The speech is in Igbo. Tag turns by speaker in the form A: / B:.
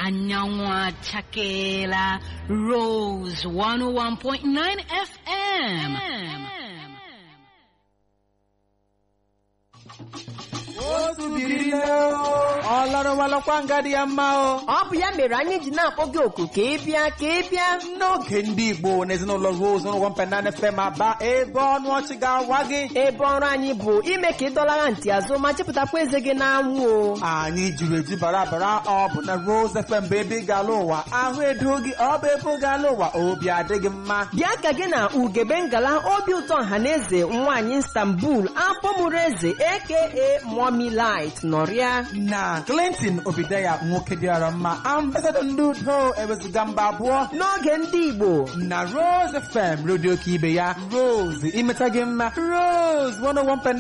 A: anyanwụ achakeela Rose 101.9 FM.
B: otu biri nne o ọ lọrọwalọkwa nga dị ya mma o
C: ọ bụ ya mere anyị ji na-akpọ gị oku ka ị bịa ka ị bịa
B: n'oge ndị igbo na ezinụlọ rose n'ụgwọ mpenana fm aba ebe ọnụ ọchị ga-awa gị
C: ebe ọrụ anyị bụ ime ka ị dọlara ntị azụ ma chịpụtakwa eze gị n'anwụ o
B: anyị jiri eju bara bara ọ bụ na rose fm bụ ebe ị ga-ala ụwa ahụ edo gị ọ bụ ebe ọ ga-ala ụwa obi adịghị mma
C: bịa ka gị na ugebe ngala obi ụtọ ọhaneze nwaanyị istanbul apọmụrụ eze aka mommy light nọrịa
B: na clinton obideya nwoke dịara mma ambasadọ ndị udo ewezuga mba abụọ
C: n'oge ndị igbo
B: na rose fm redio ka ibe ya rose imeta gị mma rose 101.9